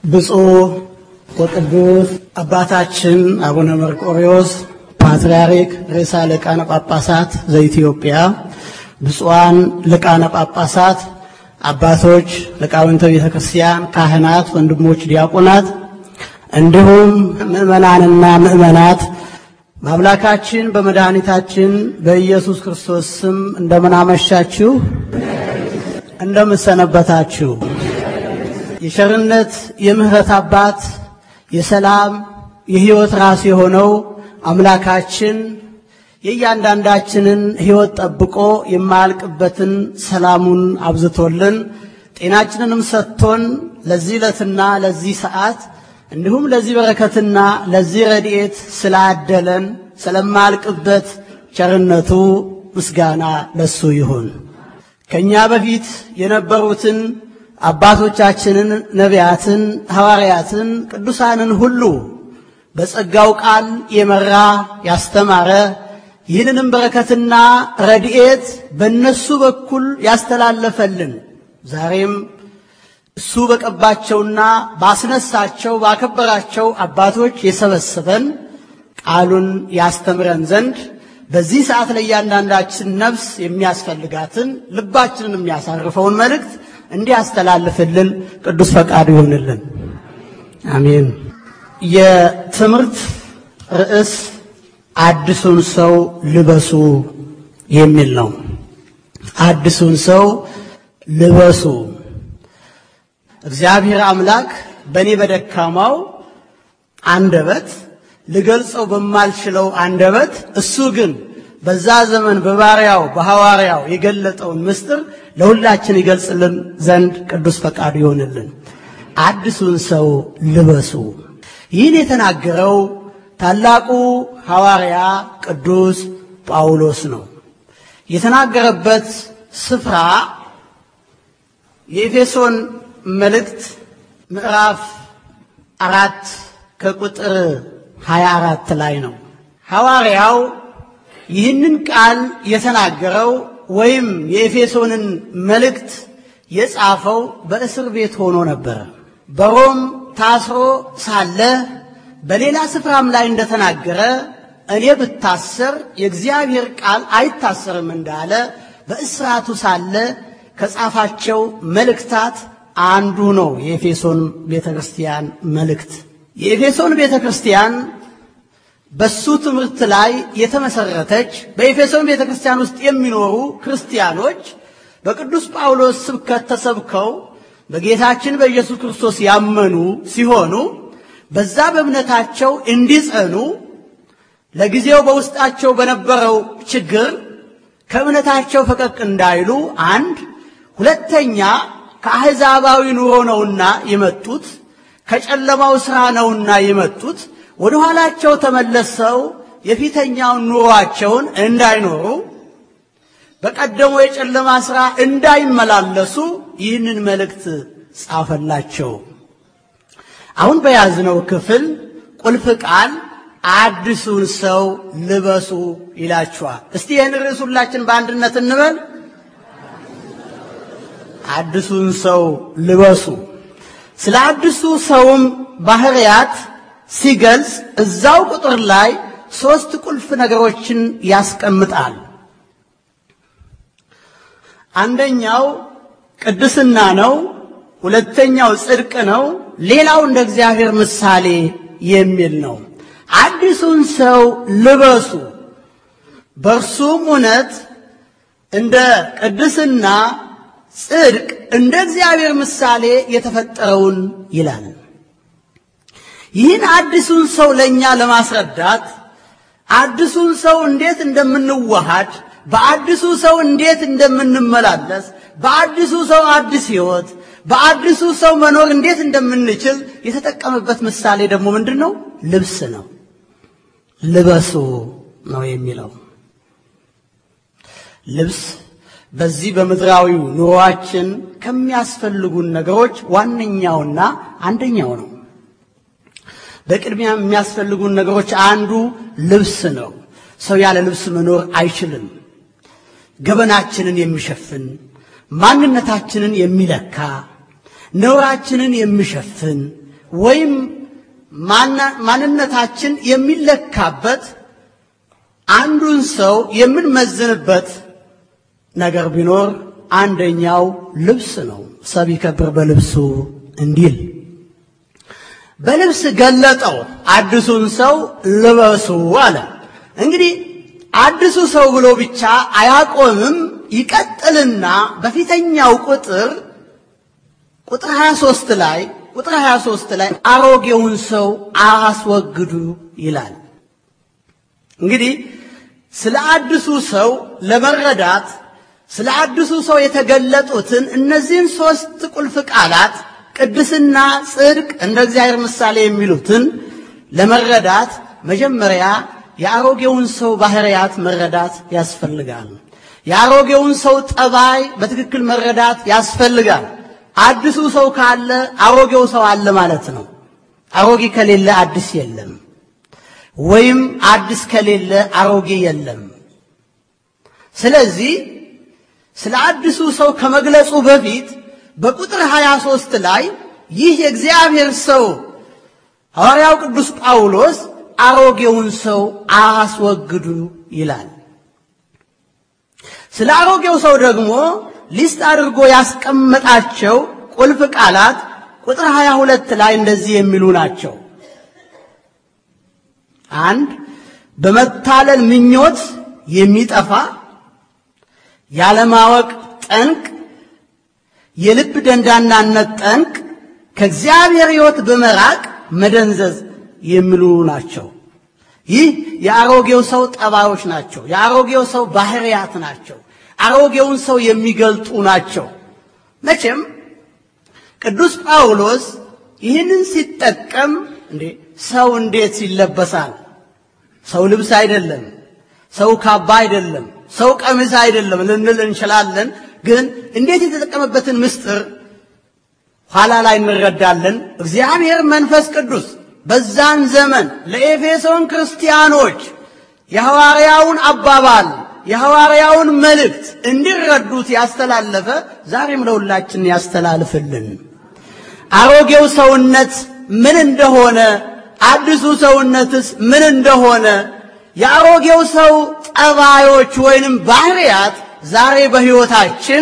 ብፁዕ ወቅዱስ አባታችን አቡነ መርቆሪዎስ ፓትርያርክ ርዕሰ ሊቃነ ጳጳሳት ዘኢትዮጵያ፣ ብፁዓን ሊቃነ ጳጳሳት፣ አባቶች፣ ሊቃውንተ ቤተ ክርስቲያን፣ ካህናት፣ ወንድሞች ዲያቆናት፣ እንዲሁም ምዕመናንና ምዕመናት በአምላካችን በመድኃኒታችን በኢየሱስ ክርስቶስ ስም እንደምን አመሻችሁ፣ እንደምን ሰነበታችሁ። የቸርነት የምሕረት አባት የሰላም የሕይወት ራስ የሆነው አምላካችን የእያንዳንዳችንን ሕይወት ጠብቆ የማያልቅበትን ሰላሙን አብዝቶልን ጤናችንንም ሰጥቶን ለዚህ ዕለትና ለዚህ ሰዓት እንዲሁም ለዚህ በረከትና ለዚህ ረድኤት ስላደለን ስለማያልቅበት ቸርነቱ ምስጋና ለሱ ይሁን። ከእኛ በፊት የነበሩትን አባቶቻችንን ነቢያትን፣ ሐዋርያትን፣ ቅዱሳንን ሁሉ በጸጋው ቃል የመራ ያስተማረ ይህንንም በረከትና ረድኤት በእነሱ በኩል ያስተላለፈልን ዛሬም እሱ በቀባቸውና ባስነሳቸው ባከበራቸው አባቶች የሰበሰበን ቃሉን ያስተምረን ዘንድ በዚህ ሰዓት ለእያንዳንዳችን ነፍስ የሚያስፈልጋትን ልባችንን የሚያሳርፈውን መልእክት እንዲያስተላልፍልን ቅዱስ ፈቃዱ ይሆንልን። አሜን። የትምህርት ርዕስ አዲሱን ሰው ልበሱ የሚል ነው። አዲሱን ሰው ልበሱ። እግዚአብሔር አምላክ በእኔ በደካማው አንደበት ልገልጸው በማልችለው አንደበት እሱ ግን በዛ ዘመን በባሪያው በሐዋርያው የገለጠውን ምስጢር ለሁላችን ይገልጽልን ዘንድ ቅዱስ ፈቃዱ ይሆንልን። አዲሱን ሰው ልበሱ። ይህን የተናገረው ታላቁ ሐዋርያ ቅዱስ ጳውሎስ ነው። የተናገረበት ስፍራ የኤፌሶን መልእክት ምዕራፍ አራት ከቁጥር 24 ላይ ነው። ሐዋርያው ይህንን ቃል የተናገረው ወይም የኤፌሶንን መልእክት የጻፈው በእስር ቤት ሆኖ ነበረ። በሮም ታስሮ ሳለ በሌላ ስፍራም ላይ እንደተናገረ እኔ ብታሰር የእግዚአብሔር ቃል አይታሰርም እንዳለ በእስራቱ ሳለ ከጻፋቸው መልእክታት አንዱ ነው የኤፌሶን ቤተ ክርስቲያን መልእክት። የኤፌሶን ቤተ ክርስቲያን በሱ ትምህርት ላይ የተመሰረተች በኤፌሶን ቤተ ክርስቲያን ውስጥ የሚኖሩ ክርስቲያኖች በቅዱስ ጳውሎስ ስብከት ተሰብከው በጌታችን በኢየሱስ ክርስቶስ ያመኑ ሲሆኑ በዛ በእምነታቸው እንዲጸኑ ለጊዜው በውስጣቸው በነበረው ችግር ከእምነታቸው ፈቀቅ እንዳይሉ አንድ፣ ሁለተኛ ከአሕዛባዊ ኑሮ ነውና የመጡት ከጨለማው ሥራ ነውና የመጡት ወደ ኋላቸው ተመለሰው የፊተኛውን ኑሯቸውን እንዳይኖሩ በቀደመው የጨለማ ሥራ እንዳይመላለሱ ይህንን መልእክት ጻፈላቸው። አሁን በያዝነው ክፍል ቁልፍ ቃል አዲሱን ሰው ልበሱ ይላችኋል። እስቲ ይህን ርዕስ ሁላችን በአንድነት እንበል። አዲሱን ሰው ልበሱ። ስለ አዲሱ ሰውም ባህሪያት ሲገልጽ እዛው ቁጥር ላይ ሦስት ቁልፍ ነገሮችን ያስቀምጣል። አንደኛው ቅድስና ነው። ሁለተኛው ጽድቅ ነው። ሌላው እንደ እግዚአብሔር ምሳሌ የሚል ነው። አዲሱን ሰው ልበሱ፣ በእርሱም እውነት እንደ ቅድስና፣ ጽድቅ እንደ እግዚአብሔር ምሳሌ የተፈጠረውን ይላል። ይህን አዲሱን ሰው ለእኛ ለማስረዳት አዲሱን ሰው እንዴት እንደምንዋሃድ በአዲሱ ሰው እንዴት እንደምንመላለስ በአዲሱ ሰው አዲስ ሕይወት በአዲሱ ሰው መኖር እንዴት እንደምንችል የተጠቀመበት ምሳሌ ደግሞ ምንድን ነው? ልብስ ነው። ልበሱ ነው የሚለው። ልብስ በዚህ በምድራዊው ኑሯችን ከሚያስፈልጉን ነገሮች ዋነኛውና አንደኛው ነው። በቅድሚያ የሚያስፈልጉን ነገሮች አንዱ ልብስ ነው። ሰው ያለ ልብስ መኖር አይችልም። ገበናችንን የሚሸፍን ማንነታችንን የሚለካ ነውራችንን የሚሸፍን ወይም ማንነታችን የሚለካበት አንዱን ሰው የምንመዝንበት ነገር ቢኖር አንደኛው ልብስ ነው። ሰብ ይከብር በልብሱ እንዲል በልብስ ገለጠው። አዲሱን ሰው ልበሱ አለ። እንግዲህ አዲሱ ሰው ብሎ ብቻ አያቆምም። ይቀጥልና በፊተኛው ቁጥር ቁጥር 23 ላይ ቁጥር 23 ላይ አሮጌውን ሰው አስወግዱ ይላል። እንግዲህ ስለ አዲሱ ሰው ለመረዳት ስለ አዲሱ ሰው የተገለጡትን እነዚህን ሦስት ቁልፍ ቃላት ቅድስና፣ ጽድቅ፣ እንደ እግዚአብሔር ምሳሌ የሚሉትን ለመረዳት መጀመሪያ የአሮጌውን ሰው ባህሪያት መረዳት ያስፈልጋል። የአሮጌውን ሰው ጠባይ በትክክል መረዳት ያስፈልጋል። አዲሱ ሰው ካለ አሮጌው ሰው አለ ማለት ነው። አሮጌ ከሌለ አዲስ የለም፣ ወይም አዲስ ከሌለ አሮጌ የለም። ስለዚህ ስለ አዲሱ ሰው ከመግለጹ በፊት በቁጥር 23 ላይ ይህ የእግዚአብሔር ሰው ሐዋርያው ቅዱስ ጳውሎስ አሮጌውን ሰው አስወግዱ ይላል። ስለ አሮጌው ሰው ደግሞ ሊስት አድርጎ ያስቀመጣቸው ቁልፍ ቃላት ቁጥር 22 ላይ እንደዚህ የሚሉ ናቸው። አንድ በመታለል ምኞት የሚጠፋ ያለማወቅ ጠንቅ፣ የልብ ደንዳናነት ጠንቅ፣ ከእግዚአብሔር ሕይወት በመራቅ መደንዘዝ የሚሉ ናቸው። ይህ የአሮጌው ሰው ጠባዮች ናቸው። የአሮጌው ሰው ባህሪያት ናቸው። አሮጌውን ሰው የሚገልጡ ናቸው። መቼም ቅዱስ ጳውሎስ ይህንን ሲጠቀም እንዴ ሰው እንዴት ይለበሳል? ሰው ልብስ አይደለም፣ ሰው ካባ አይደለም፣ ሰው ቀሚስ አይደለም ልንል እንችላለን። ግን እንዴት የተጠቀመበትን ምስጢር ኋላ ላይ እንረዳለን። እግዚአብሔር መንፈስ ቅዱስ በዛን ዘመን ለኤፌሶን ክርስቲያኖች የሐዋርያውን አባባል የሐዋርያውን መልእክት እንዲረዱት ያስተላለፈ ዛሬም ለሁላችን ያስተላልፍልን። አሮጌው ሰውነት ምን እንደሆነ፣ አዲሱ ሰውነትስ ምን እንደሆነ የአሮጌው ሰው ጠባዮች ወይንም ባህሪያት ዛሬ በሕይወታችን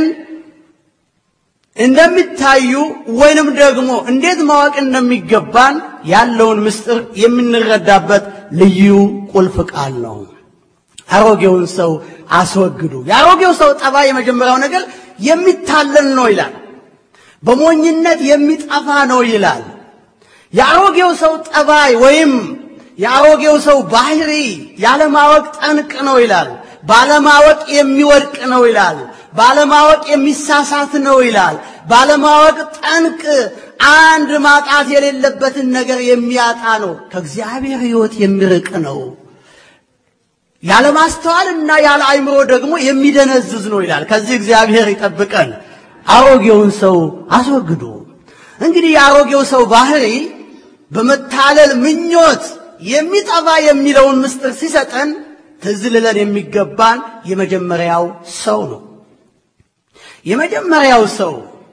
እንደሚታዩ ወይንም ደግሞ እንዴት ማወቅ እንደሚገባን ያለውን ምስጢር የምንረዳበት ልዩ ቁልፍ ቃል ነው። አሮጌውን ሰው አስወግዱ። የአሮጌው ሰው ጠባይ የመጀመሪያው ነገር የሚታለል ነው ይላል። በሞኝነት የሚጠፋ ነው ይላል። የአሮጌው ሰው ጠባይ ወይም የአሮጌው ሰው ባህሪ ያለማወቅ ጠንቅ ነው ይላል። ባለማወቅ የሚወድቅ ነው ይላል። ባለማወቅ የሚሳሳት ነው ይላል። ባለማወቅ ጠንቅ አንድ ማጣት የሌለበትን ነገር የሚያጣ ነው። ከእግዚአብሔር ሕይወት የሚርቅ ነው። ያለ ማስተዋልና ያለ አእምሮ ደግሞ የሚደነዝዝ ነው ይላል። ከዚህ እግዚአብሔር ይጠብቀን። አሮጌውን ሰው አስወግዱ። እንግዲህ የአሮጌው ሰው ባህሪ በመታለል ምኞት የሚጠፋ የሚለውን ምስጢር ሲሰጠን ትዝ ሊለን የሚገባን የመጀመሪያው ሰው ነው። የመጀመሪያው ሰው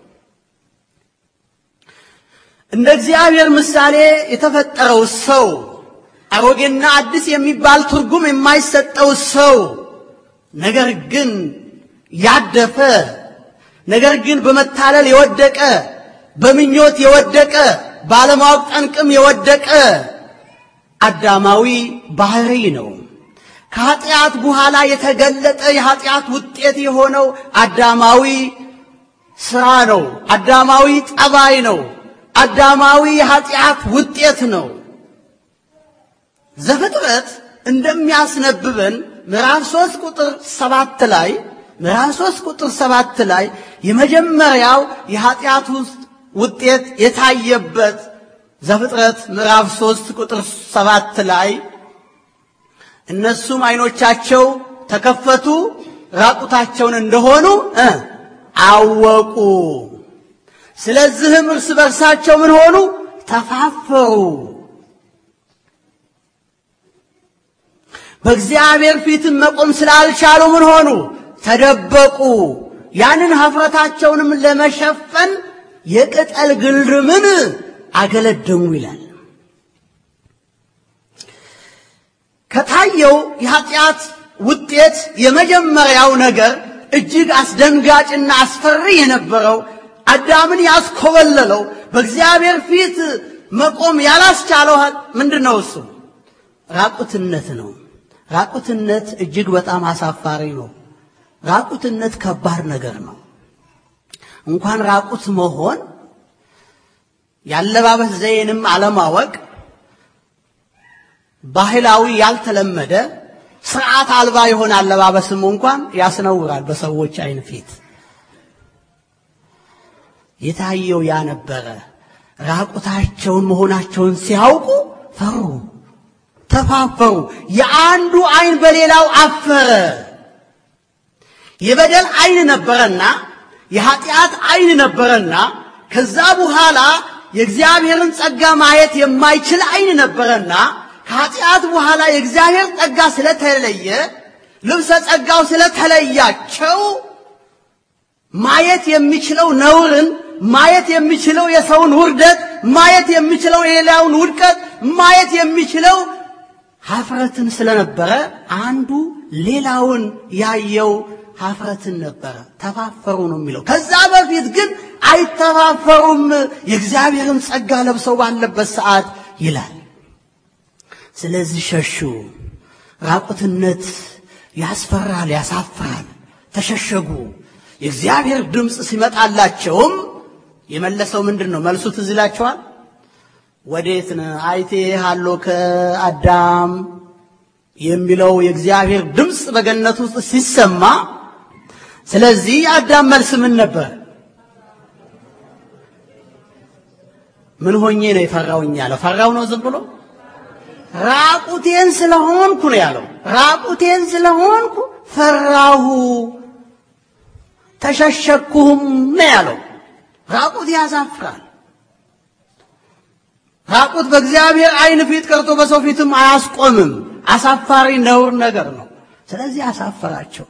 እንደ እግዚአብሔር ምሳሌ የተፈጠረው ሰው አሮጌና አዲስ የሚባል ትርጉም የማይሰጠው ሰው ነገር ግን ያደፈ ነገር ግን በመታለል የወደቀ በምኞት የወደቀ ባለማወቅ ጠንቅም የወደቀ አዳማዊ ባህሪ ነው። ከኃጢአት በኋላ የተገለጠ የኃጢአት ውጤት የሆነው አዳማዊ ስራ ነው። አዳማዊ ጠባይ ነው። አዳማዊ የኃጢአት ውጤት ነው። ዘፍጥረት እንደሚያስነብበን ምዕራፍ ሦስት ቁጥር ሰባት ላይ ምዕራፍ ሦስት ቁጥር ሰባት ላይ የመጀመሪያው የኃጢአት ውጤት የታየበት ዘፍጥረት ምዕራፍ ሦስት ቁጥር ሰባት ላይ እነሱም ዓይኖቻቸው ተከፈቱ፣ ራቁታቸውን እንደሆኑ አወቁ። ስለዚህም እርስ በርሳቸው ምን ሆኑ? ተፋፈሩ። በእግዚአብሔር ፊትም መቆም ስላልቻሉ ምን ሆኑ? ተደበቁ። ያንን ኀፍረታቸውንም ለመሸፈን የቅጠል ግልድምን አገለደሙ ይላል። ከታየው የኃጢአት ውጤት የመጀመሪያው ነገር እጅግ አስደንጋጭና አስፈሪ የነበረው አዳምን ያስኮበለለው በእግዚአብሔር ፊት መቆም ያላስቻለው ምንድን ነው? እሱ ራቁትነት ነው። ራቁትነት እጅግ በጣም አሳፋሪ ነው። ራቁትነት ከባድ ነገር ነው። እንኳን ራቁት መሆን ያለባበስ ዘዬንም አለማወቅ ባህላዊ ያልተለመደ ስርዓት አልባ የሆነ አለባበስም እንኳን ያስነውራል በሰዎች አይን ፊት። የታየው ያ ነበረ። ራቁታቸውን መሆናቸውን ሲያውቁ ፈሩ፣ ተፋፈሩ። የአንዱ አይን በሌላው አፈረ። የበደል አይን ነበረና የኃጢአት አይን ነበረና ከዛ በኋላ የእግዚአብሔርን ጸጋ ማየት የማይችል አይን ነበረና ከኃጢአት በኋላ የእግዚአብሔር ጸጋ ስለተለየ ልብሰ ጸጋው ስለተለያቸው ማየት የሚችለው ነውርን ማየት የሚችለው የሰውን ውርደት ማየት የሚችለው የሌላውን ውድቀት ማየት የሚችለው ሀፍረትን ስለነበረ አንዱ ሌላውን ያየው ሀፍረትን ነበረ። ተፋፈሩ ነው የሚለው። ከዛ በፊት ግን አይተፋፈሩም፣ የእግዚአብሔርን ጸጋ ለብሰው ባለበት ሰዓት ይላል። ስለዚህ ሸሹ። ራቁትነት ያስፈራል፣ ያሳፍራል። ተሸሸጉ። የእግዚአብሔር ድምፅ ሲመጣላቸውም የመለሰው ምንድን ነው? መልሱ ትዝ ይላቸዋል። ወዴት ነህ? አይቴሃለሁ ከአዳም የሚለው የእግዚአብሔር ድምፅ በገነት ውስጥ ሲሰማ፣ ስለዚህ የአዳም መልስ ምን ነበር? ምን ሆኜ ነው የፈራውኝ ያለው? ፈራው ነው ዝም ብሎ ራቁቴን ስለሆንኩ ነው ያለው። ራቁቴን ስለሆንኩ ፈራሁ ተሸሸኩህም ነው ያለው። ራቁት ያሳፍራል። ራቁት በእግዚአብሔር ዓይን ፊት ቀርቶ በሰው ፊትም አያስቆምም። አሳፋሪ ነውር ነገር ነው። ስለዚህ አሳፈራቸው።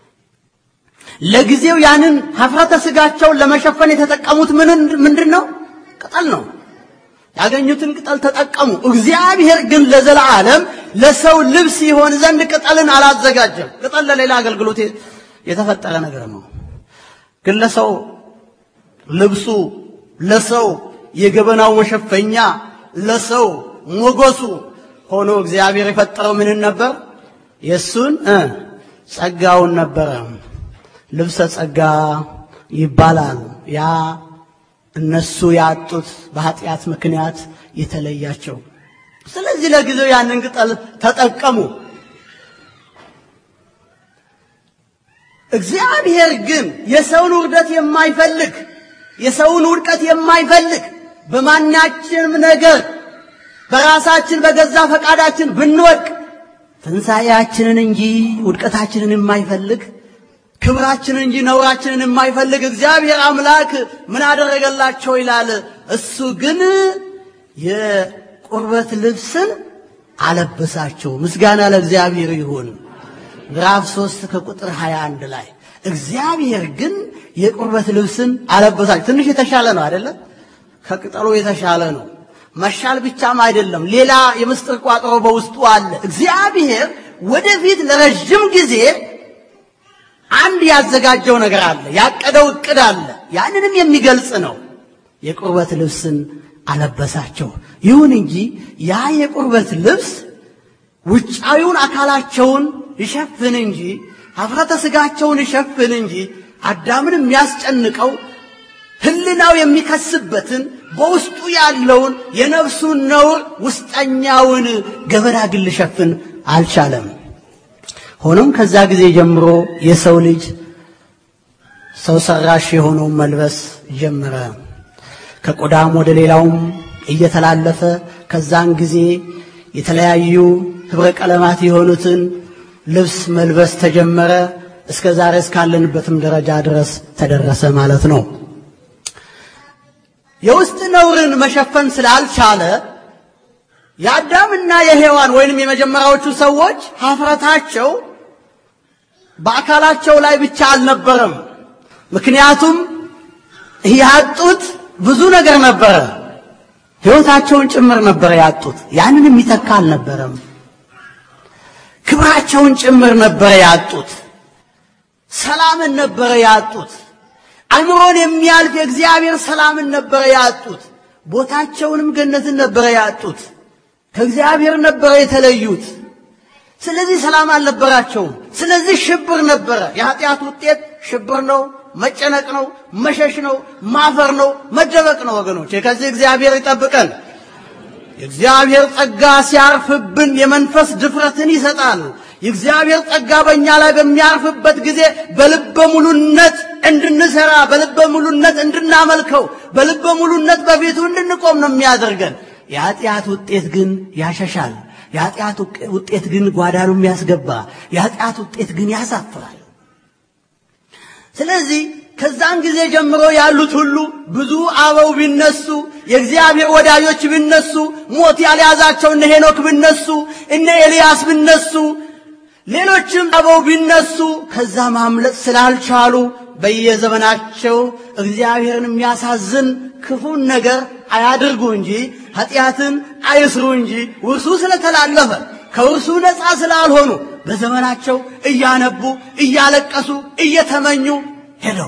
ለጊዜው ያንን ሀፍረተ ስጋቸውን ለመሸፈን የተጠቀሙት ምንድን ነው? ቅጠል ነው። ያገኙትን ቅጠል ተጠቀሙ። እግዚአብሔር ግን ለዘላለም ለሰው ልብስ ይሆን ዘንድ ቅጠልን አላዘጋጀም። ቅጠል ለሌላ አገልግሎት የተፈጠረ ነገር ነው። ግን ለሰው ልብሱ፣ ለሰው የገበናው መሸፈኛ፣ ለሰው ሞገሱ ሆኖ እግዚአብሔር የፈጠረው ምንን ነበር? የእሱን ጸጋውን ነበረ። ልብሰ ጸጋ ይባላል ያ እነሱ ያጡት በኃጢአት ምክንያት የተለያቸው። ስለዚህ ለጊዜው ያንን ቅጠል ተጠቀሙ። እግዚአብሔር ግን የሰውን ውርደት የማይፈልግ የሰውን ውድቀት የማይፈልግ በማናችንም ነገር በራሳችን በገዛ ፈቃዳችን ብንወድቅ ትንሣኤያችንን እንጂ ውድቀታችንን የማይፈልግ ክብራችንን እንጂ ነውራችንን የማይፈልግ እግዚአብሔር አምላክ ምን አደረገላቸው ይላል። እሱ ግን የቁርበት ልብስን አለበሳቸው። ምስጋና ለእግዚአብሔር ይሁን። ምዕራፍ ሶስት ከቁጥር 21 ላይ እግዚአብሔር ግን የቁርበት ልብስን አለበሳቸው። ትንሽ የተሻለ ነው አይደለም? ከቅጠሉ የተሻለ ነው። መሻል ብቻም አይደለም፣ ሌላ የምስጢር ቋጠሮ በውስጡ አለ። እግዚአብሔር ወደፊት ለረጅም ጊዜ አንድ ያዘጋጀው ነገር አለ፣ ያቀደው እቅድ አለ። ያንንም የሚገልጽ ነው። የቁርበት ልብስን አለበሳቸው። ይሁን እንጂ ያ የቁርበት ልብስ ውጫዊውን አካላቸውን ይሸፍን እንጂ ኀፍረተ ሥጋቸውን ይሸፍን እንጂ አዳምን የሚያስጨንቀው ሕሊናው የሚከስበትን በውስጡ ያለውን የነፍሱን ነውር ውስጠኛውን ገበና ግን ሊሸፍን አልቻለም። ሆኖም ከዛ ጊዜ ጀምሮ የሰው ልጅ ሰው ሰራሽ የሆነውን መልበስ ጀመረ። ከቆዳም ወደ ሌላውም እየተላለፈ ከዛን ጊዜ የተለያዩ ህብረ ቀለማት የሆኑትን ልብስ መልበስ ተጀመረ። እስከ ዛሬ እስካለንበትም ደረጃ ድረስ ተደረሰ ማለት ነው። የውስጥ ነውርን መሸፈን ስላልቻለ የአዳምና የሔዋን ወይንም የመጀመሪያዎቹ ሰዎች ኀፍረታቸው በአካላቸው ላይ ብቻ አልነበረም። ምክንያቱም ያጡት ብዙ ነገር ነበረ። ሕይወታቸውን ጭምር ነበረ ያጡት። ያንን የሚተካ አልነበረም። ክብራቸውን ጭምር ነበረ ያጡት። ሰላምን ነበረ ያጡት። አእምሮን የሚያልፍ የእግዚአብሔር ሰላምን ነበረ ያጡት። ቦታቸውንም ገነትን ነበረ ያጡት። ከእግዚአብሔር ነበረ የተለዩት። ስለዚህ ሰላም አልነበራቸውም። ስለዚህ ሽብር ነበረ። የኃጢአት ውጤት ሽብር ነው፣ መጨነቅ ነው፣ መሸሽ ነው፣ ማፈር ነው፣ መደበቅ ነው። ወገኖች ከዚህ እግዚአብሔር ይጠብቀን። የእግዚአብሔር ጸጋ ሲያርፍብን የመንፈስ ድፍረትን ይሰጣል። የእግዚአብሔር ጸጋ በእኛ ላይ በሚያርፍበት ጊዜ በልበ ሙሉነት እንድንሰራ፣ በልበ ሙሉነት እንድናመልከው፣ በልበ ሙሉነት በፊቱ እንድንቆም ነው የሚያደርገን። የኃጢአት ውጤት ግን ያሸሻል። የኃጢአት ውጤት ግን ጓዳኑ የሚያስገባ፣ የኃጢአት ውጤት ግን ያሳፍራል። ስለዚህ ከዛን ጊዜ ጀምሮ ያሉት ሁሉ ብዙ አበው ቢነሱ የእግዚአብሔር ወዳጆች ቢነሱ ሞት ያልያዛቸው እነ ሄኖክ ቢነሱ እነ ኤልያስ ቢነሱ ሌሎችም አበው ቢነሱ ከዛ ማምለጥ ስላልቻሉ በየዘመናቸው እግዚአብሔርን የሚያሳዝን ክፉን ነገር አያድርጉ እንጂ ኃጢአትን አይስሩ እንጂ ውርሱ ስለተላለፈ ከውርሱ ነፃ ስላልሆኑ በዘመናቸው እያነቡ እያለቀሱ እየተመኙ ሄደው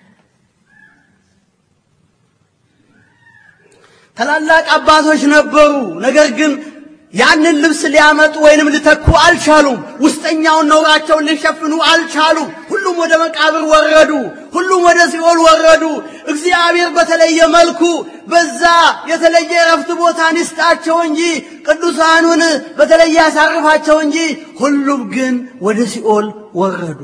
ታላላቅ አባቶች ነበሩ። ነገር ግን ያንን ልብስ ሊያመጡ ወይንም ሊተኩ አልቻሉም። ውስጠኛውን ነውራቸውን ሊሸፍኑ አልቻሉም። ሁሉም ወደ መቃብር ወረዱ። ሁሉም ወደ ሲኦል ወረዱ። እግዚአብሔር በተለየ መልኩ በዛ የተለየ የረፍት ቦታን ይስጣቸው እንጂ ቅዱሳኑን በተለየ ያሳርፋቸው እንጂ ሁሉም ግን ወደ ሲኦል ወረዱ።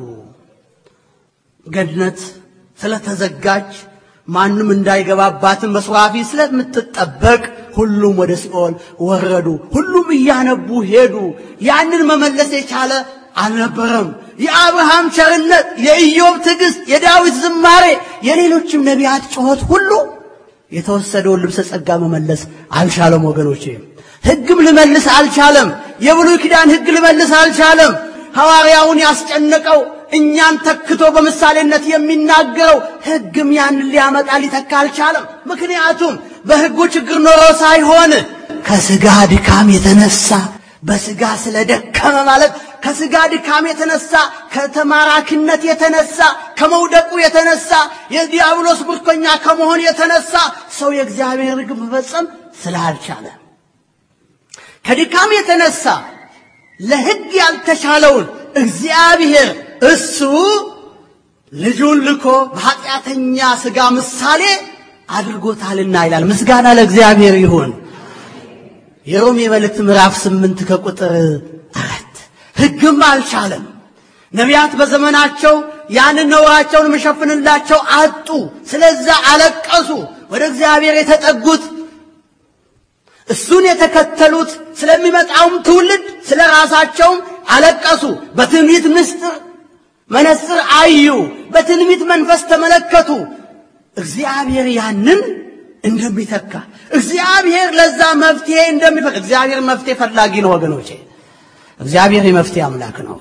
ገነት ስለተዘጋጅ ማንም እንዳይገባባትን በሱራፊ ስለምትጠበቅ ሁሉም ወደ ሲኦል ወረዱ። ሁሉም እያነቡ ሄዱ። ያንን መመለስ የቻለ አልነበረም። የአብርሃም ቸርነት፣ የኢዮብ ትዕግስት፣ የዳዊት ዝማሬ፣ የሌሎችም ነቢያት ጩኸት ሁሉ የተወሰደውን ልብሰ ጸጋ መመለስ አልቻለም። ወገኖቼ ሕግም ልመልስ አልቻለም። የብሉይ ኪዳን ሕግ ልመልስ አልቻለም። ሐዋርያውን ያስጨነቀው እኛን ተክቶ በምሳሌነት የሚናገረው ሕግም ያንን ሊያመጣ ሊተካ አልቻለም። ምክንያቱም በሕጉ ችግር ኖሮ ሳይሆን ከሥጋ ድካም የተነሳ በሥጋ ስለደከመ ማለት ከሥጋ ድካም የተነሳ ከተማራኪነት የተነሳ ከመውደቁ የተነሳ የዲያብሎስ ምርኮኛ ከመሆን የተነሳ ሰው የእግዚአብሔር ሕግ መፈጸም ስላልቻለ ከድካም የተነሳ ለሕግ ያልተቻለውን እግዚአብሔር እሱ ልጁን ልኮ በኃጢአተኛ ሥጋ ምሳሌ አድርጎታልና ይላል። ምስጋና ለእግዚአብሔር ይሁን። የሮሜ መልእክት ምዕራፍ ስምንት ከቁጥር አራት ሕግም አልቻለም። ነቢያት በዘመናቸው ያንን ነውራቸውን የሚሸፍንላቸው አጡ። ስለዛ አለቀሱ። ወደ እግዚአብሔር የተጠጉት እሱን የተከተሉት ስለሚመጣውም ትውልድ ስለ ራሳቸውም አለቀሱ። በትንቢት ምስጢር መነጽር አዩ። በትንቢት መንፈስ ተመለከቱ። እግዚአብሔር ያንን እንደሚተካ እግዚአብሔር ለዛ መፍትሄ እንደሚፈቅ እግዚአብሔር መፍትሄ ፈላጊ ነው ወገኖቼ። እግዚአብሔር የመፍትሄ አምላክ ነው።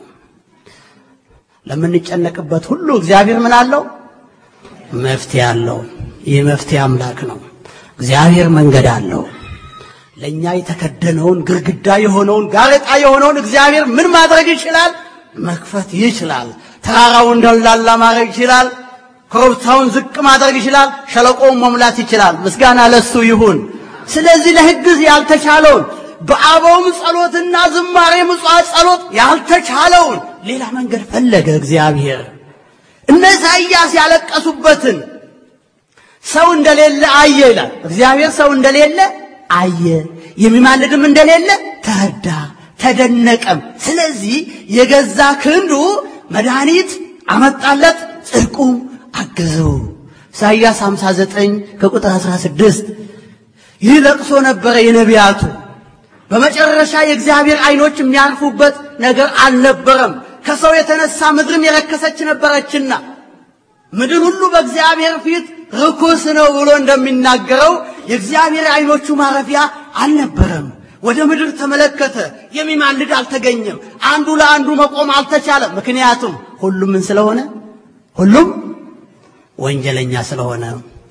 ለምንጨነቅበት ሁሉ እግዚአብሔር ምን አለው? መፍትሄ አለው። ይህ መፍትሄ አምላክ ነው። እግዚአብሔር መንገድ አለው። ለእኛ የተከደነውን ግርግዳ የሆነውን ጋሬጣ የሆነውን እግዚአብሔር ምን ማድረግ ይችላል? መክፈት ይችላል። ተራራውን ደላላ ማድረግ ይችላል። ኮረብታውን ዝቅ ማድረግ ይችላል። ሸለቆውን መሙላት ይችላል። ምስጋና ለሱ ይሁን። ስለዚህ ለሕግ ያልተቻለውን በአበውም ጸሎትና ዝማሬ ምጽዋት ጸሎት ያልተቻለውን ሌላ መንገድ ፈለገ እግዚአብሔር። እነ ኢሳይያስ ያለቀሱበትን ሰው እንደሌለ አየ ይላል እግዚአብሔር። ሰው እንደሌለ አየ፣ የሚማልድም እንደሌለ ተረዳ፣ ተደነቀም። ስለዚህ የገዛ ክንዱ መድኃኒት አመጣለት፣ ጽድቁም አገዘው። ኢሳይያስ 59 ከቁጥር 16 ይህ ለቅሶ ነበረ የነቢያቱ። በመጨረሻ የእግዚአብሔር ዓይኖች የሚያርፉበት ነገር አልነበረም። ከሰው የተነሳ ምድርም የረከሰች ነበረችና ምድር ሁሉ በእግዚአብሔር ፊት ርኩስ ነው ብሎ እንደሚናገረው የእግዚአብሔር ዓይኖቹ ማረፊያ አልነበረም። ወደ ምድር ተመለከተ፣ የሚማልድ አልተገኘም። አንዱ ለአንዱ መቆም አልተቻለም። ምክንያቱም ሁሉም ምን ስለሆነ ሁሉም ወንጀለኛ ስለሆነ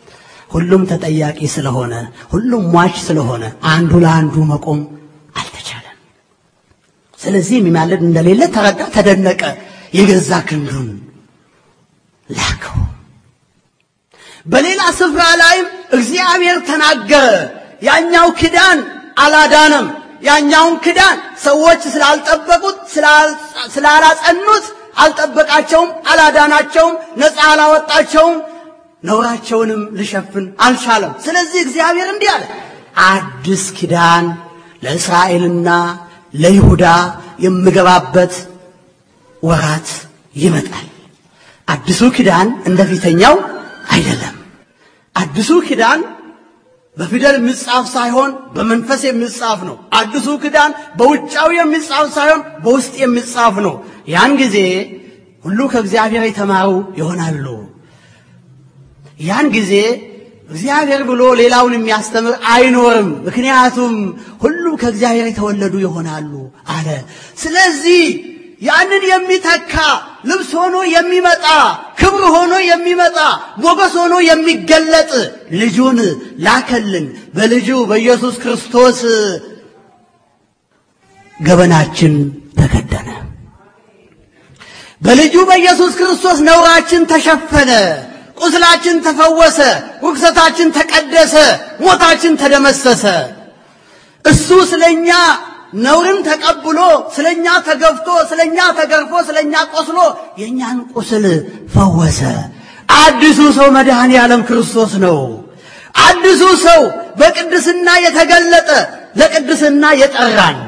ሁሉም ተጠያቂ ስለሆነ፣ ሁሉም ሟች ስለሆነ አንዱ ለአንዱ መቆም አልተቻለም። ስለዚህ የሚማልድ እንደሌለ ተረዳ፣ ተደነቀ። የገዛ ክንዱን ላከው። በሌላ ስፍራ ላይም እግዚአብሔር ተናገረ። ያኛው ኪዳን አላዳነም። ያኛውን ኪዳን ሰዎች ስላልጠበቁት ስላላጸኑት አልጠበቃቸውም፣ አላዳናቸውም፣ ነፃ አላወጣቸውም፣ ነውራቸውንም ልሸፍን አልቻለም። ስለዚህ እግዚአብሔር እንዲህ አለ፣ አዲስ ኪዳን ለእስራኤልና ለይሁዳ የምገባበት ወራት ይመጣል። አዲሱ ኪዳን እንደ ፊተኛው አይደለም። አዲሱ ኪዳን በፊደል የሚጻፍ ሳይሆን በመንፈስ የሚጻፍ ነው። አዲሱ ኪዳን በውጫዊ የሚጻፍ ሳይሆን በውስጥ የሚጻፍ ነው። ያን ጊዜ ሁሉ ከእግዚአብሔር የተማሩ ይሆናሉ። ያን ጊዜ እግዚአብሔር ብሎ ሌላውን የሚያስተምር አይኖርም። ምክንያቱም ሁሉ ከእግዚአብሔር የተወለዱ ይሆናሉ አለ። ስለዚህ ያንን የሚተካ ልብስ ሆኖ የሚመጣ ክብር ሆኖ የሚመጣ ሞገስ ሆኖ የሚገለጥ ልጁን ላከልን። በልጁ በኢየሱስ ክርስቶስ ገበናችን ተከደነ። በልጁ በኢየሱስ ክርስቶስ ነውራችን ተሸፈነ፣ ቁስላችን ተፈወሰ፣ ርኩሰታችን ተቀደሰ፣ ሞታችን ተደመሰሰ። እሱ ስለኛ ነውርን ተቀብሎ ስለኛ ተገፍቶ ስለኛ ተገርፎ ስለኛ ቆስሎ የእኛን ቁስል ፈወሰ። አዲሱ ሰው መድኃኔ ዓለም ክርስቶስ ነው። አዲሱ ሰው በቅድስና የተገለጠ ለቅድስና የጠራን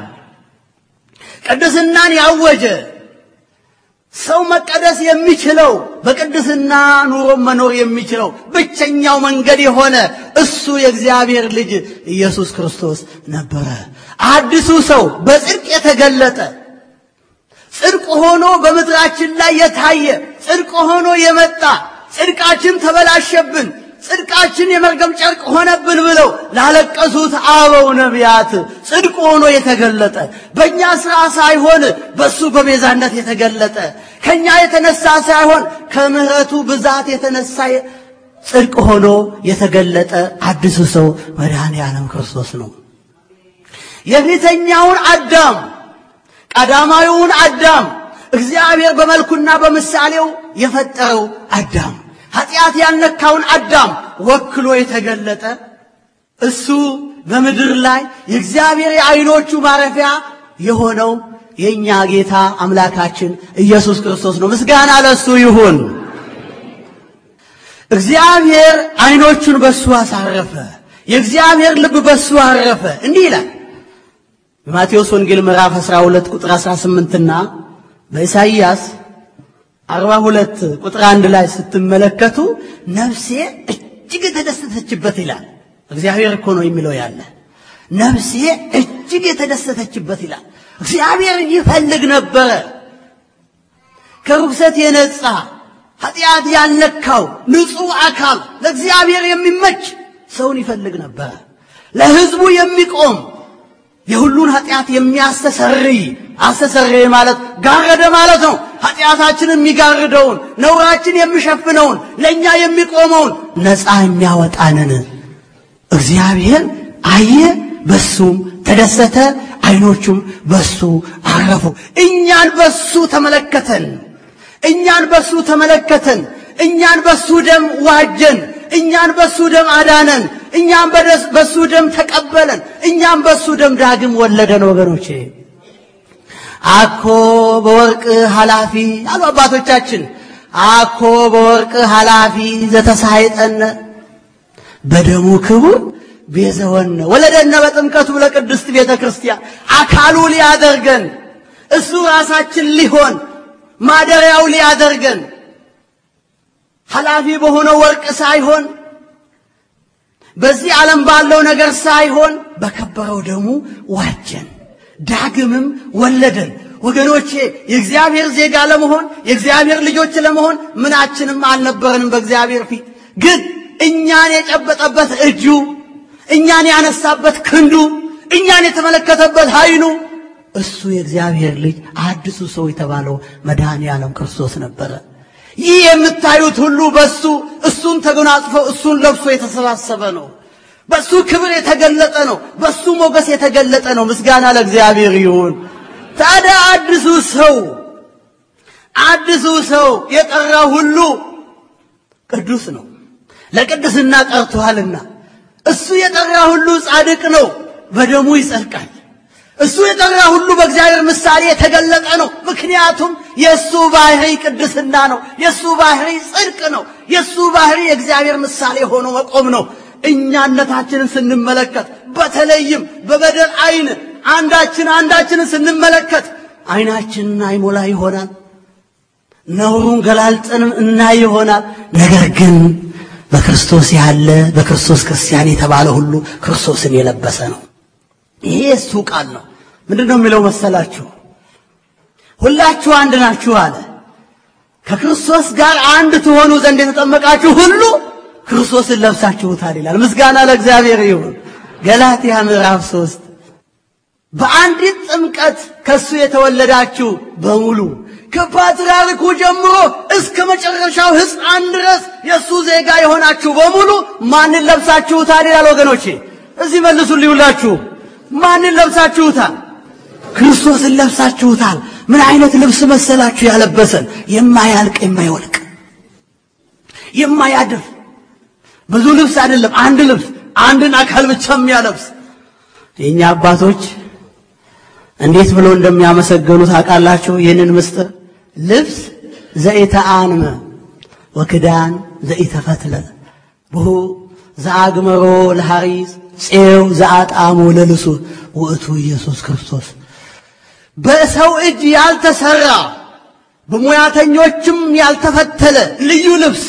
ቅድስናን ያወጀ ሰው መቀደስ የሚችለው በቅድስና ኑሮ መኖር የሚችለው ብቸኛው መንገድ የሆነ እሱ የእግዚአብሔር ልጅ ኢየሱስ ክርስቶስ ነበረ። አዲሱ ሰው በጽድቅ የተገለጠ ጽድቅ ሆኖ በምድራችን ላይ የታየ ጽድቅ ሆኖ የመጣ ጽድቃችን ተበላሸብን፣ ጽድቃችን የመርገም ጨርቅ ሆነብን ብለው ላለቀሱት አበው ነቢያት ጽድቅ ሆኖ የተገለጠ በእኛ ሥራ ሳይሆን በእሱ በቤዛነት የተገለጠ ከእኛ የተነሳ ሳይሆን ከምሕረቱ ብዛት የተነሳ ጽድቅ ሆኖ የተገለጠ አዲሱ ሰው መድኃኔ ዓለም ክርስቶስ ነው። የፊተኛውን አዳም ቀዳማዊውን አዳም እግዚአብሔር በመልኩና በምሳሌው የፈጠረው አዳም ኃጢአት ያልነካውን አዳም ወክሎ የተገለጠ እሱ በምድር ላይ የእግዚአብሔር የዓይኖቹ ማረፊያ የሆነው የእኛ ጌታ አምላካችን ኢየሱስ ክርስቶስ ነው። ምስጋና ለእሱ ይሁን። እግዚአብሔር ዓይኖቹን በእሱ አሳረፈ። የእግዚአብሔር ልብ በእሱ አረፈ። እንዲህ ይላል በማቴዎስ ወንጌል ምዕራፍ 12 ቁጥር 18ና በኢሳይያስ 42 ቁጥር አንድ ላይ ስትመለከቱ ነፍሴ እጅግ የተደሰተችበት ይላል። እግዚአብሔር እኮ ነው የሚለው ያለ ነፍሴ እጅግ የተደሰተችበት ይላል። እግዚአብሔር ይፈልግ ነበረ ከርኩሰት የነጻ ኃጢአት ያልነካው ንጹሕ አካል ለእግዚአብሔር የሚመች ሰውን ይፈልግ ነበረ። ለሕዝቡ የሚቆም የሁሉን ኃጢአት የሚያስተሰርይ አስተሰርይ ማለት ጋረደ ማለት ነው። ኃጢአታችንን የሚጋርደውን ነውራችን የሚሸፍነውን ለእኛ የሚቆመውን ነፃ የሚያወጣንን እግዚአብሔር አየ፣ በሱም ተደሰተ፣ ዓይኖቹም በሱ አረፉ። እኛን በሱ ተመለከተን፣ እኛን በሱ ተመለከተን፣ እኛን በሱ ደም ዋጀን፣ እኛን በሱ ደም አዳነን፣ እኛም በሱ ደም ተቀበለን፣ እኛም በሱ ደም ዳግም ወለደን። ወገኖቼ አኮ በወርቅ ኃላፊ አሉ አባቶቻችን። አኮ በወርቅ ኃላፊ ዘተሳይጠነ በደሙ ክቡር ቤዘወነ ወለደነ በጥምቀቱ ለቅድስት ቤተ ክርስቲያን አካሉ ሊያደርገን እሱ ራሳችን ሊሆን ማደሪያው ሊያደርገን ኃላፊ በሆነው ወርቅ ሳይሆን በዚህ ዓለም ባለው ነገር ሳይሆን በከበረው ደሙ ዋጀን፣ ዳግምም ወለደን። ወገኖቼ የእግዚአብሔር ዜጋ ለመሆን የእግዚአብሔር ልጆች ለመሆን ምናችንም አልነበረንም በእግዚአብሔር ፊት። ግን እኛን የጨበጠበት እጁ፣ እኛን ያነሳበት ክንዱ፣ እኛን የተመለከተበት ኃይሉ እሱ የእግዚአብሔር ልጅ አዲሱ ሰው የተባለው መድኃኔ ዓለም ክርስቶስ ነበረ። ይህ የምታዩት ሁሉ በሱ እሱን ተጎናጽፎ እሱን ለብሶ የተሰባሰበ ነው። በሱ ክብር የተገለጠ ነው። በሱ ሞገስ የተገለጠ ነው። ምስጋና ለእግዚአብሔር ይሁን። ታዲያ አዲሱ ሰው አዲሱ ሰው የጠራ ሁሉ ቅዱስ ነው፣ ለቅድስና ጠርቶሃልና። እሱ የጠራ ሁሉ ጻድቅ ነው፣ በደሙ ይጸድቃል። እሱ የጠራ ሁሉ በእግዚአብሔር ምሳሌ የተገለጠ ነው። ምክንያቱም የእሱ ባህሪ ቅድስና ነው። የእሱ ባህሪ ጽድቅ ነው። የእሱ ባህሪ የእግዚአብሔር ምሳሌ ሆኖ መቆም ነው። እኛነታችንን ስንመለከት በተለይም በበደል አይን አንዳችን አንዳችንን ስንመለከት አይናችንን አይሞላ ይሆናል። ነውሩን ገላልጠንም እናይ ይሆናል። ነገር ግን በክርስቶስ ያለ በክርስቶስ ክርስቲያን የተባለ ሁሉ ክርስቶስን የለበሰ ነው። ይሄ የእሱ ቃል ነው። ምንድን ነው የሚለው መሰላችሁ? ሁላችሁ አንድ ናችሁ አለ። ከክርስቶስ ጋር አንድ ትሆኑ ዘንድ የተጠመቃችሁ ሁሉ ክርስቶስን ለብሳችሁታል ይላል። ምስጋና ለእግዚአብሔር ይሁን። ገላትያ ምዕራፍ ሶስት በአንዲት ጥምቀት ከሱ የተወለዳችሁ በሙሉ ከፓትርያርኩ ጀምሮ እስከ መጨረሻው ሕፃን ድረስ የእሱ ዜጋ የሆናችሁ በሙሉ ማንን ለብሳችሁታል ይላል። ወገኖቼ እዚህ መልሱልኝ ሁላችሁ ማንን ለብሳችሁታል? ክርስቶስን ለብሳችሁታል። ምን አይነት ልብስ መሰላችሁ ያለበሰን? የማያልቅ የማይወልቅ የማያድር ብዙ ልብስ አይደለም፣ አንድ ልብስ አንድን አካል ብቻ የሚያለብስ የእኛ አባቶች እንዴት ብሎ እንደሚያመሰገኑ ታውቃላችሁ? ይህንን ምስጢር ልብስ ዘኢተአንመ ወክዳን ዘኢተፈትለ ብሁ ዘአግመሮ ለሐሪስ ፄው ዘአጣሞ ለልሱ ውእቱ ኢየሱስ ክርስቶስ በሰው እጅ ያልተሰራ በሙያተኞችም ያልተፈተለ ልዩ ልብስ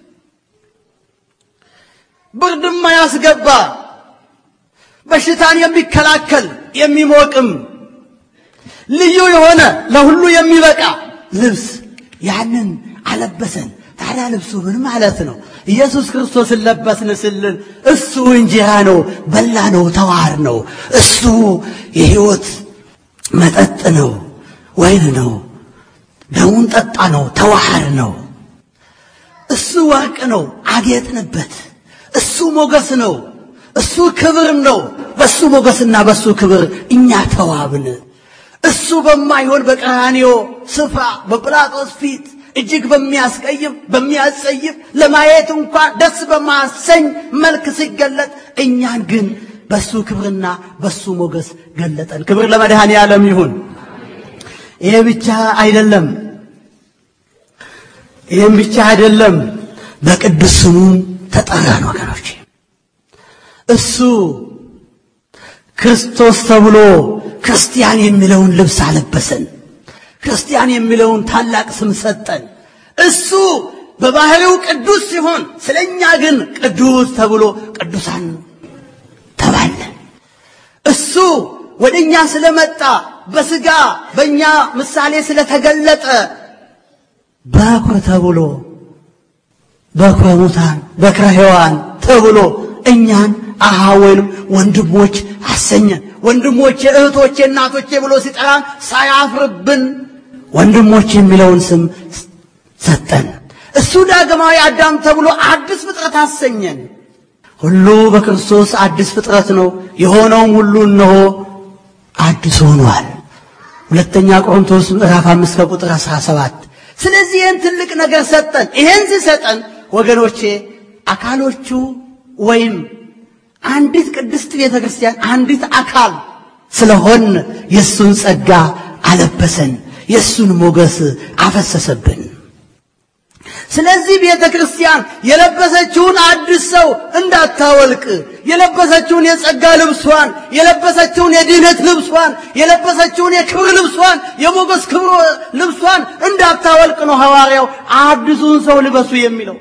ብርድማ ያስገባ በሽታን የሚከላከል የሚሞቅም ልዩ የሆነ ለሁሉ የሚበቃ ልብስ ያንን አለበሰን። ታዲያ ልብሱ ምን ማለት ነው? ኢየሱስ ክርስቶስን ለበስን ስልን እሱ እንጀራ ነው፣ በላ ነው፣ ተዋር ነው። እሱ የሕይወት መጠጥ ነው፣ ወይን ነው፣ ደሙን ጠጣ ነው፣ ተዋሃር ነው። እሱ ወርቅ ነው፣ አጌጥንበት። እሱ ሞገስ ነው፣ እሱ ክብር ነው። በሱ ሞገስና በሱ ክብር እኛ ተዋብን። እሱ በማይሆን በቀራንዮ ስፍራ በጲላጦስ ፊት እጅግ በሚያስቀይም በሚያስጸይፍ ለማየት እንኳን ደስ በማሰኝ መልክ ሲገለጥ እኛን ግን በሱ ክብርና በሱ ሞገስ ገለጠን። ክብር ለመድኃኔ ዓለም ይሁን። ይሄ ብቻ አይደለም፣ ይህም ብቻ አይደለም። በቅዱስ ስሙ ተጠራን ወገኖች። እሱ ክርስቶስ ተብሎ ክርስቲያን የሚለውን ልብስ አለበሰን። ክርስቲያን የሚለውን ታላቅ ስም ሰጠን። እሱ በባህሪው ቅዱስ ሲሆን ስለኛ ግን ቅዱስ ተብሎ ቅዱሳን ተባለ። እሱ ወደ እኛ ስለመጣ በስጋ በእኛ ምሳሌ ስለተገለጠ በኩር ተብሎ በኩረ ሙታን በኩረ ሕያዋን ተብሎ እኛን አሃ ወይንም ወንድሞች አሰኘን። ወንድሞቼ፣ እህቶቼ፣ እናቶቼ ብሎ ሲጠራን ሳያፍርብን ወንድሞች የሚለውን ስም ሰጠን። እሱ ዳግማዊ አዳም ተብሎ አዲስ ፍጥረት አሰኘን። ሁሉ በክርስቶስ አዲስ ፍጥረት ነው። የሆነውም ሁሉ እነሆ አዲስ ሆኗል። ሁለተኛ ቆሮንቶስ ምዕራፍ አምስት ከቁጥር አስራ ሰባት ስለዚህ ይህን ትልቅ ነገር ሰጠን። ይህን ሲሰጠን ወገኖቼ አካሎቹ ወይም አንዲት ቅድስት ቤተ ክርስቲያን አንዲት አካል ስለሆን የእሱን ጸጋ አለበሰን፣ የእሱን ሞገስ አፈሰሰብን። ስለዚህ ቤተ ክርስቲያን የለበሰችውን አዲስ ሰው እንዳታወልቅ፣ የለበሰችውን የጸጋ ልብሷን፣ የለበሰችውን የድህነት ልብሷን፣ የለበሰችውን የክብር ልብሷን፣ የሞገስ ክብር ልብሷን እንዳታወልቅ ነው ሐዋርያው አዲሱን ሰው ልበሱ የሚለው።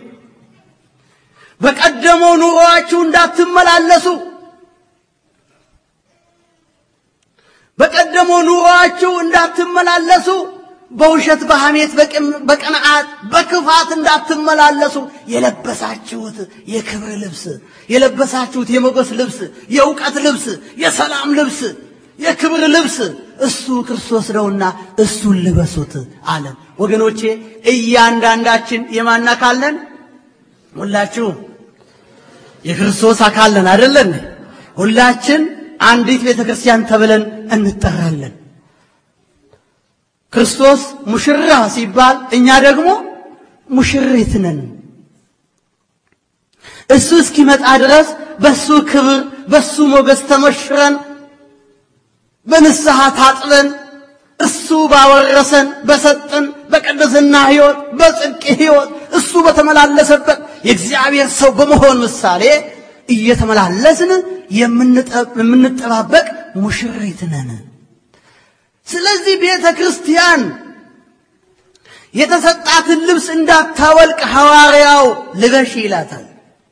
በቀደመው ኑሮአችሁ እንዳትመላለሱ፣ በቀደመው ኑሮአችሁ እንዳትመላለሱ በውሸት በሐሜት በቅንዓት በክፋት እንዳትመላለሱ የለበሳችሁት የክብር ልብስ የለበሳችሁት የሞገስ ልብስ የእውቀት ልብስ የሰላም ልብስ የክብር ልብስ እሱ ክርስቶስ ነውና እሱን ልበሱት አለን። ወገኖቼ እያንዳንዳችን የማን አካል ነን? ሁላችሁ የክርስቶስ አካል ነን አይደለን? ሁላችን አንዲት ቤተ ክርስቲያን ተብለን እንጠራለን። ክርስቶስ ሙሽራ ሲባል እኛ ደግሞ ሙሽሪት ነን። እሱ እስኪመጣ ድረስ በሱ ክብር በሱ ሞገስ ተሞሽረን በንስሐ ታጥበን እሱ ባወረሰን በሰጠን በቅድስና ሕይወት በጽድቅ ሕይወት እሱ በተመላለሰበት የእግዚአብሔር ሰው በመሆን ምሳሌ እየተመላለስን የምንጠባበቅ ሙሽሪት ነን። ስለዚህ ቤተ ክርስቲያን የተሰጣትን ልብስ እንዳታወልቅ ሐዋርያው ልበሽ ይላታል።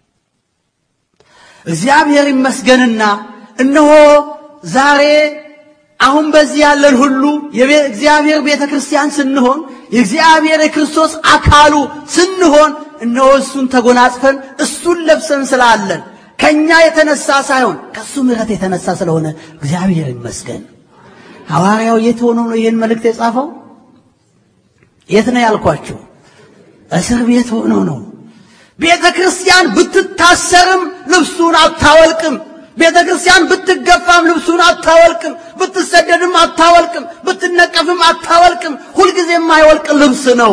እግዚአብሔር ይመስገንና እነሆ ዛሬ አሁን በዚህ ያለን ሁሉ የእግዚአብሔር ቤተ ክርስቲያን ስንሆን የእግዚአብሔር የክርስቶስ አካሉ ስንሆን እነሆ እሱን ተጎናጽፈን እሱን ለብሰን ስላለን ከኛ የተነሳ ሳይሆን ከእሱ ምሕረት የተነሳ ስለሆነ እግዚአብሔር ይመስገን። ሐዋርያው የት ሆኖ ነው ይህን መልእክት የጻፈው? የት ነው ያልኳችሁ? እስር ቤት ሆኖ ነው። ቤተ ክርስቲያን ብትታሰርም ልብሱን አታወልቅም። ቤተ ክርስቲያን ብትገፋም ልብሱን አታወልቅም። ብትሰደድም አታወልቅም። ብትነቀፍም አታወልቅም። ሁልጊዜ የማይወልቅ ልብስ ነው።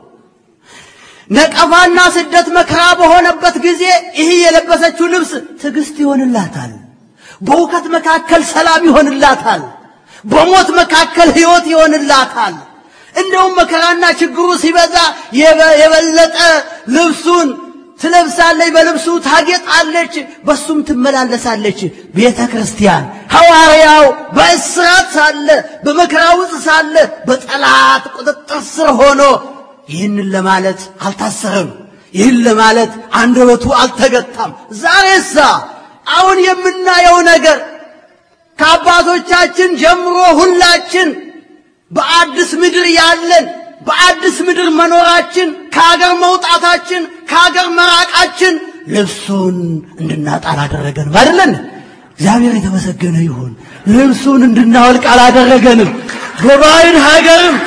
ነቀፋና ስደት መከራ በሆነበት ጊዜ ይህ የለበሰችው ልብስ ትዕግስት ይሆንላታል። በውከት መካከል ሰላም ይሆንላታል። በሞት መካከል ሕይወት ይሆንላታል። እንደውም መከራና ችግሩ ሲበዛ የበለጠ ልብሱን ትለብሳለች፣ በልብሱ ታጌጣለች፣ በሱም ትመላለሳለች። ቤተ ክርስቲያን ሐዋርያው በእስራት ሳለ በመከራ ውስጥ ሳለ በጠላት ቁጥጥር ስር ሆኖ ይህንን ለማለት አልታሰረም። ይህን ለማለት አንደበቱ አልተገታም። ዛሬሳ አሁን የምናየው ነገር ከአባቶቻችን ጀምሮ ሁላችን በአዲስ ምድር ያለን በአዲስ ምድር መኖራችን ከሀገር መውጣታችን ከሀገር መራቃችን ልብሱን እንድናጣ አላደረገንም። አይደለን? እግዚአብሔር የተመሰገነ ይሁን። ልብሱን እንድናወልቅ አላደረገንም። በባዕድ ሀገርም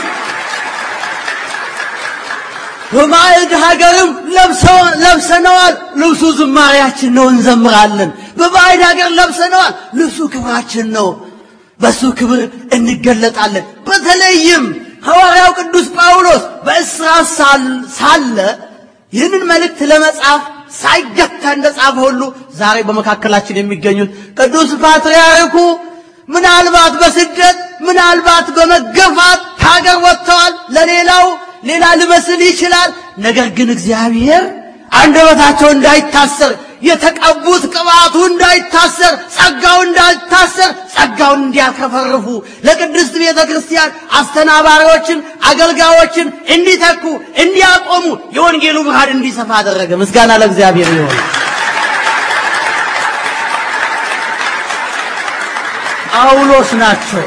በባዕድ ሀገርም ለብሰነዋል። ልብሱ ዝማሪያችን ነው፣ እንዘምራለን። በባዕድ ሀገር ለብሰነዋል። ልብሱ ክብራችን ነው። በሱ ክብር እንገለጣለን። በተለይም ሐዋርያው ቅዱስ ጳውሎስ በእስራት ሳለ ይህንን መልእክት ለመጻፍ ሳይገታ እንደጻፈ ሁሉ ዛሬ በመካከላችን የሚገኙት ቅዱስ ፓትርያርኩ ምናልባት በስደት ምናልባት በመገፋት ከሀገር ወጥተዋል። ለሌላው ሌላ ሊመስል ይችላል። ነገር ግን እግዚአብሔር አንደበታቸው እንዳይታሰር የተቀቡት ቅባቱ እንዳይታሰር ጸጋው እንዳይታሰር ጸጋውን እንዲያከፈርፉ ለቅድስት ቤተ ክርስቲያን አስተናባሪዎችን፣ አገልጋዮችን እንዲተኩ እንዲያቆሙ የወንጌሉ ብርሃን እንዲሰፋ አደረገ። ምስጋና ለእግዚአብሔር ይሆን። ጳውሎስ ናቸው።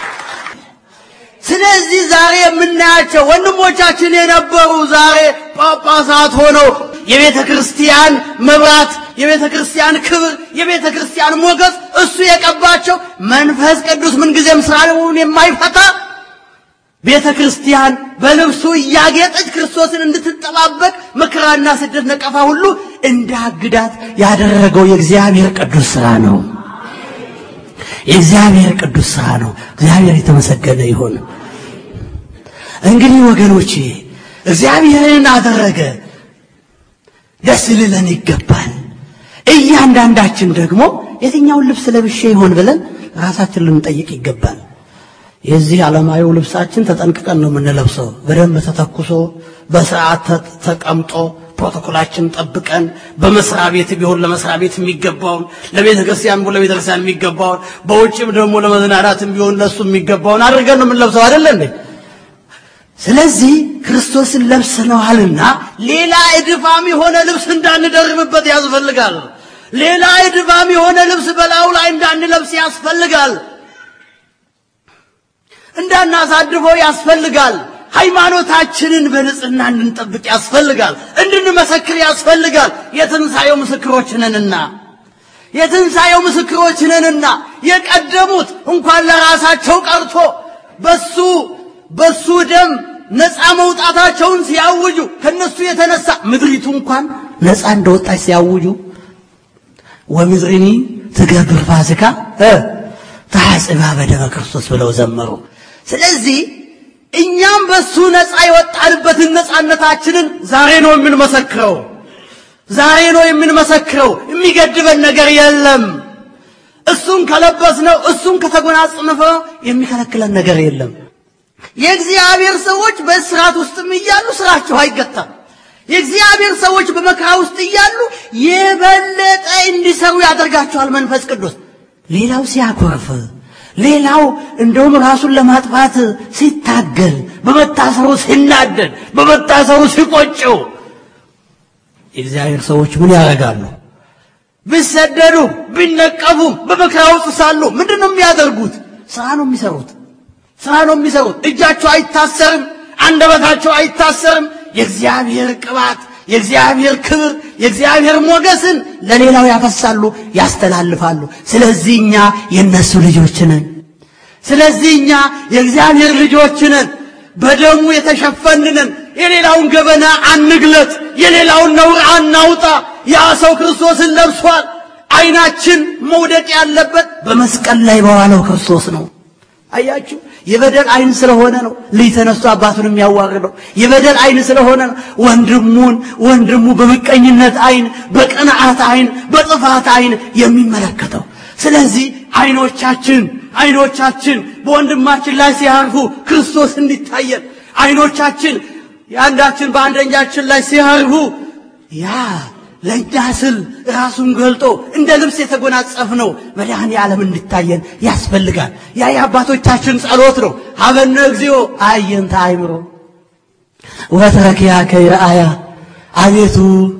ስለዚህ ዛሬ የምናያቸው ወንድሞቻችን የነበሩ ዛሬ ጳጳሳት ሆነው የቤተ ክርስቲያን መብራት፣ የቤተ ክርስቲያን ክብር፣ የቤተ ክርስቲያን ሞገስ እሱ የቀባቸው መንፈስ ቅዱስ ምንጊዜም ስራውን የማይፈታ ቤተ ክርስቲያን በልብሱ እያጌጠች ክርስቶስን እንድትጠባበቅ መከራና ስደት፣ ነቀፋ ሁሉ እንዳግዳት ያደረገው የእግዚአብሔር ቅዱስ ስራ ነው። የእግዚአብሔር ቅዱስ ስራ ነው። እግዚአብሔር የተመሰገነ ይሁን። እንግዲህ ወገኖቼ እግዚአብሔርን አደረገ፣ ደስ ሊለን ይገባል። እያንዳንዳችን ደግሞ የትኛውን ልብስ ለብሼ ይሆን ብለን ራሳችን ልንጠይቅ ይገባል። የዚህ ዓለማዊው ልብሳችን ተጠንቅቀን ነው የምንለብሰው። በደንብ ተተኩሶ በስርዓት ተቀምጦ ፕሮቶኮላችን ጠብቀን በመስሪያ ቤት ቢሆን ለመስሪያ ቤት የሚገባውን ለቤተ ክርስቲያን ቢሆን ለቤተ ክርስቲያን የሚገባውን በውጭም ደግሞ ለመዝናናትም ቢሆን ለሱ የሚገባውን አድርገን ነው የምንለብሰው አይደለ እንዴ? ስለዚህ ክርስቶስን ለብሰነዋልና ሌላ እድፋም የሆነ ልብስ እንዳንደርብበት ያስፈልጋል። ሌላ እድፋም የሆነ ልብስ በላዩ ላይ እንዳንለብስ ያስፈልጋል። እንዳናሳድፈው ያስፈልጋል። ሃይማኖታችንን በንጽህና እንድንጠብቅ ያስፈልጋል። እንድንመሰክር ያስፈልጋል። የትንሣኤው ምስክሮች ነንና የትንሣኤው ምስክሮች ነንና የቀደሙት እንኳን ለራሳቸው ቀርቶ በሱ በሱ ደም ነፃ መውጣታቸውን ሲያውጁ ከነሱ የተነሳ ምድሪቱ እንኳን ነፃ እንደወጣች ሲያውጁ ወምድሪኒ ትገብር ፋሲካ ተሐጽባ በደመ ክርስቶስ ብለው ዘመሩ። ስለዚህ እኛም በሱ ነፃ የወጣንበትን ነፃነታችንን ዛሬ ነው የምንመሰክረው። ዛሬ ነው የምንመሰክረው። የሚገድበን ነገር የለም። እሱን ከለበስነው፣ እሱን ከተጎናጸፍነው የሚከለክለን ነገር የለም። የእግዚአብሔር ሰዎች በእስራት ውስጥም እያሉ ስራቸው አይገታም። የእግዚአብሔር ሰዎች በመከራ ውስጥ እያሉ የበለጠ እንዲሰሩ ያደርጋቸዋል መንፈስ ቅዱስ። ሌላው ሲያኮርፍ፣ ሌላው እንደውም ራሱን ለማጥፋት ሲታገል፣ በመታሰሩ ሲናደድ፣ በመታሰሩ ሲቆጨው የእግዚአብሔር ሰዎች ምን ያደርጋሉ? ቢሰደዱ ቢነቀፉም በመከራ ውስጥ ሳሉ ምንድን ነው የሚያደርጉት? ስራ ነው የሚሰሩት። ስራ ነው የሚሰሩት። እጃቸው አይታሰርም፣ አንደበታቸው አይታሰርም። የእግዚአብሔር ቅባት፣ የእግዚአብሔር ክብር፣ የእግዚአብሔር ሞገስን ለሌላው ያፈሳሉ፣ ያስተላልፋሉ። ስለዚህ እኛ የእነሱ ልጆች ነን። ስለዚህ እኛ የእግዚአብሔር ልጆች ነን። በደሙ የተሸፈንንን የሌላውን ገበና አንግለጥ፣ የሌላውን ነውር አናውጣ። ያ ሰው ክርስቶስን ለብሷል። አይናችን መውደቅ ያለበት በመስቀል ላይ በዋለው ክርስቶስ ነው። አያችሁ፣ የበደል አይን ስለሆነ ነው ልጅ ተነስቶ አባቱን የሚያዋርደው። የበደል አይን ስለሆነ ነው ወንድሙን ወንድሙ በምቀኝነት አይን፣ በቅንዓት አይን፣ በጥፋት አይን የሚመለከተው። ስለዚህ አይኖቻችን አይኖቻችን በወንድማችን ላይ ሲያርፉ ክርስቶስ እንዲታየን፣ አይኖቻችን የአንዳችን በአንደኛችን ላይ ሲያርፉ ያ ለእኛ ስል ራሱን ገልጦ እንደ ልብስ የተጎናጸፍነው መድኃኔ ዓለም እንዲታየን ያስፈልጋል። ያ የአባቶቻችን ጸሎት ነው። ሀበነ እግዚኦ አየንተ አእምሮ ወተረኪያ ከይረአያ አቤቱ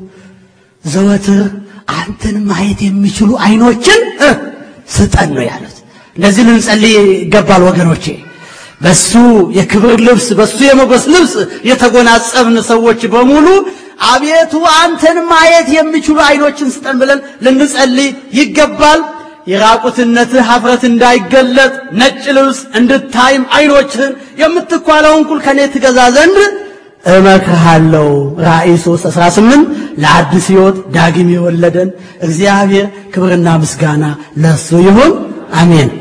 ዘወትር አንተን ማየት የሚችሉ አይኖችን ስጠን ነው ያሉት። እንደዚህ ልንጸልይ ይገባል ወገኖቼ። በሱ የክብር ልብስ በሱ የሞገስ ልብስ የተጎናጸፍን ሰዎች በሙሉ አቤቱ አንተን ማየት የሚችሉ አይኖችን ስጠን ብለን ልንጸልይ ይገባል። የራቁትነትህ ሀፍረት እንዳይገለጥ ነጭ ልብስ እንድታይም አይኖችህን የምትኳለውን ኩል ከኔ ትገዛ ዘንድ እመክርሃለሁ። ራእይ 3 18 ለአዲስ ሕይወት ዳግም የወለደን እግዚአብሔር ክብርና ምስጋና ለሱ ይሁን፣ አሜን።